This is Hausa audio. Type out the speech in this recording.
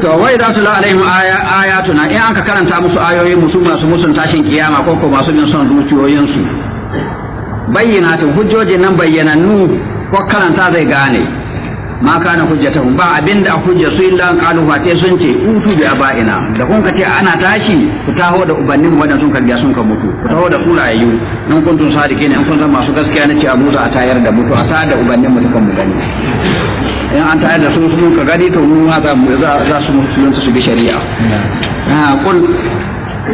to wai za tu la alaihim ayatuna in aka karanta musu ayoyi musu masu musun tashin kiyama ko ko masu bin son zuciyoyinsu bayyinatin hujjojin nan bayyanannu ko karanta zai gane ma kana hujjatahum ba abinda hujja su illa an qalu fa sun ce utu bi abaina da kun ka ce ana tashi ku taho da ubannin wadan sun karbiya sun ka mutu ku taho da surayyu in kuntum sadiqina in kun zama masu gaskiya ne ce a mutu a tayar da mutu a tayar da ubannin mu dukan mu gani in an tayar da su sun ka gani to mu ma za su musulunta su bi shari'a ha kul